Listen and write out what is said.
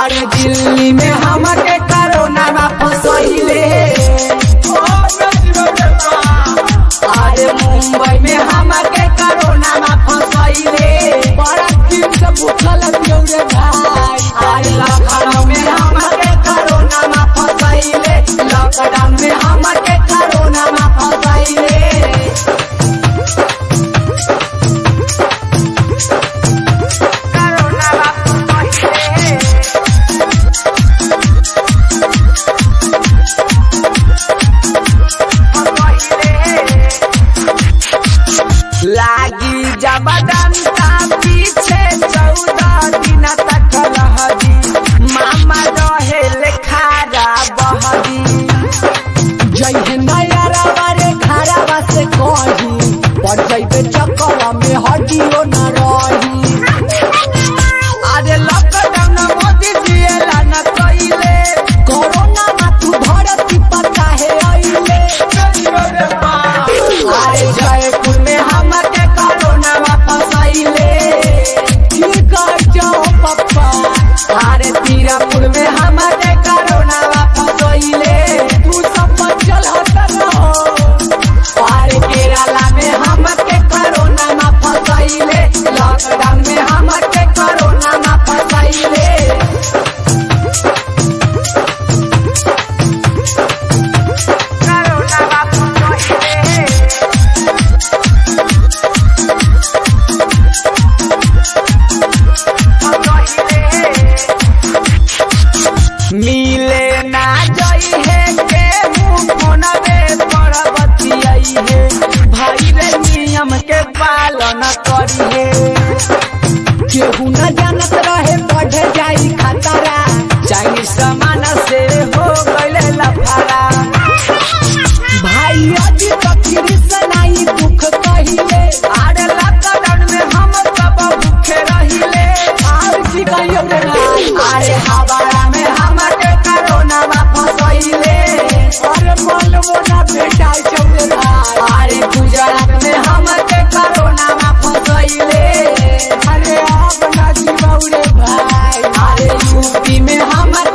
अरे दिल्ली में हमके कोरोना में फसैले अरे मुंबई में हमके कोरोना में फसैले बड़ा दिन से भूखल पियो रे भाई अरे लखनऊ में हमके कोरोना में फसैले लॉकडाउन में हमके कोरोना में फसैले लागी जबरदस्ता पीछे चौदह दिन तक रहदी मामा रहे खारा बहदी जय नया बारे खारा बस कही पर जैबे चक्कर में हड्डियो न रही अरे लॉकडाउन मोदी जी एला न कइले कोरोना मा तू धरती पर काहे आइले अरे जयपुर में हमके कोरोना में फसाइले की कर जाओ पप्पा अरे तीरापुर में हमके कोरोना में फसाइले तू सब बचल हट रहो अरे केरला में हमके कोरोना में फसाइले लॉकडाउन में हमके कोरोना में फसाइले मिले ना जई है के फोनवे पर बतियाई है भाई रे नियम के पालन करी है केहू न जानत रहे बढ़े जाई खतरा चाइनीज सामान से हो गइले लफारा भाई अजी तकरी से नहीं दुख कहिले आरे लॉकडाउन में हम सब भूखे रहिले आर जी कहियो रे ना अरे हवाड़ा में हमके कोरोना में फसैले अरे बोल मोना बेटा चौले भाई अरे गुजरात में हमके कोरोना में फसैले अरे आप ना जीवाऊ रे भाई अरे यूपी में हमके